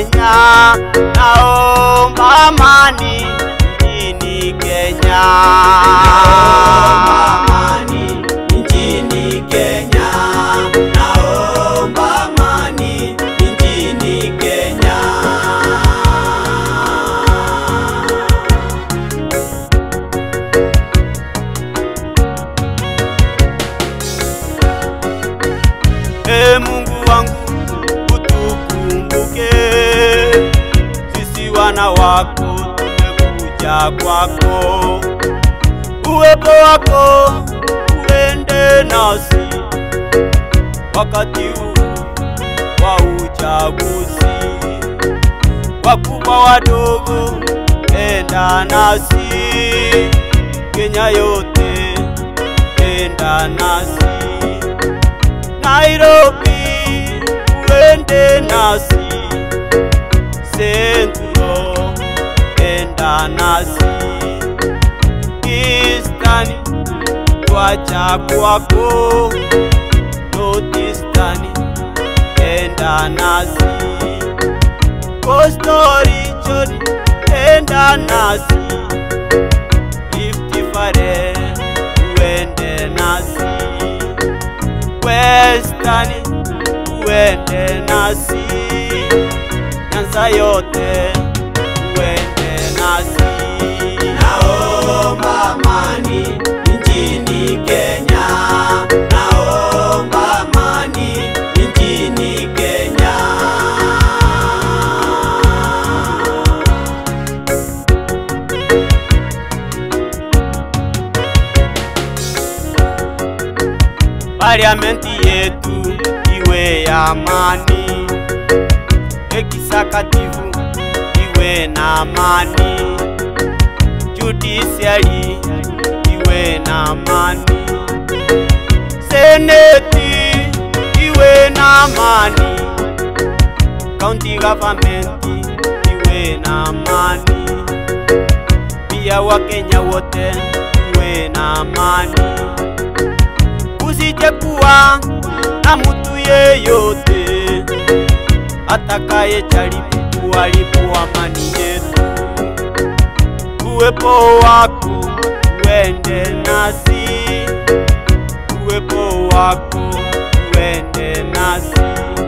Kenya, naomba amani nchini Kenya. amani nchini Kenya, naomba amani nchini Kenya. E Mungu wangu utukumbuke, sisi wana wako tumekuja kwako, uwepo wako uende nasi wakati huu wa uchaguzi, wakubwa wadogo, enda nasi, Kenya yote enda nasi Nairobi uende nasi, Central enda nasi, Eastern twacha kwako, Northeastern enda nasi, Coastal region enda nasi, Rift Valley uende nasi westani uende nasi, Nyanza yote uende nasi. Naomba amani nchini Kenya, naomba amani nchini Kenya. Parliamenti yetu iwe ya amani, ekisakatifu iwe na amani, judiciary iwe na amani, seneti iwe na amani, county government iwe na amani, pia Wakenya wote iwe na amani kusije kuwa na mtu yeyote atakaye jaribu kuharibu amani yetu. Uwepo wako uende nasi, uwepo wako uende nasi,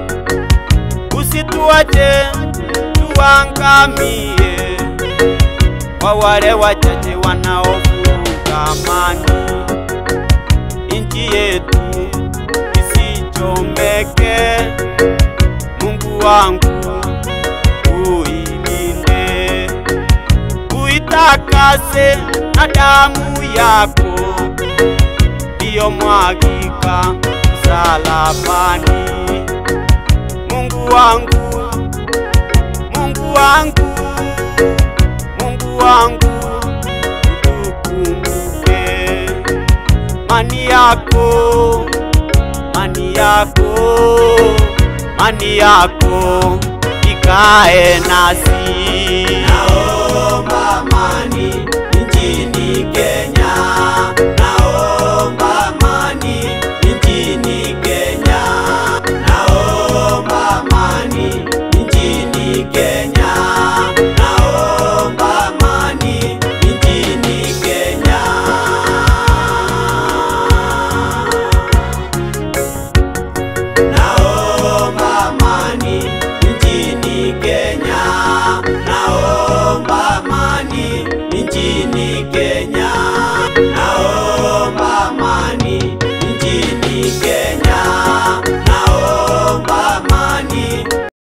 usituache tuangamie kwa wale wachache wanaovuruga amani nchi yetu isichomeke. Mungu wangu uilinde, uitakase na damu yako iliyomwagika msalabani. Mungu wangu, Mungu wangu, Mungu wangu utukumbuke mani yako, mani yako, mani yako ikae nasi. Naomba amani nchini Kenya, naomba amani nchini Kenya, naomba amani nchini Kenya.